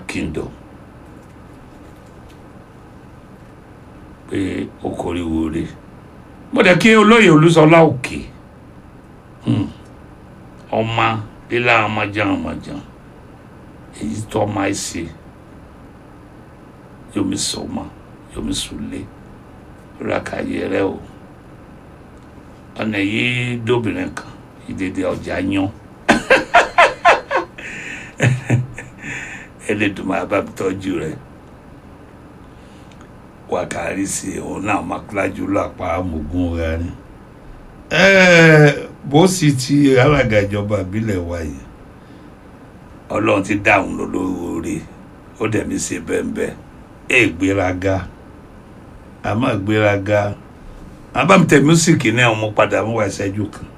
kingdom pé ó kórìíwò rè mo dẹ̀ kí olóyè olúṣọlá òkè ọmọ lílá ọmọjàn ọmọjàn èyí tó máa ṣe yomi sọmọ yomi sùlẹ rákàyè rẹ o ọ̀nà yìí dóbìnrin kan ìdèdè ọjà yan ẹlẹ́dùnmọ́ abábítọ́jú rẹ wákàrí sí òun náà makúlájú lápá amògùn rẹ ni bó sì ti alága ìjọba ìbílẹ̀ wa yìí ọlọ́run ti dáhùn lólórí ó dẹ̀mí ṣe bẹ́ẹ̀ ẹ̀ gbéraga àmọ́ gbéraga àbámtẹ̀ mísíkì náà mo padà mú wa ìṣẹ́jú kan.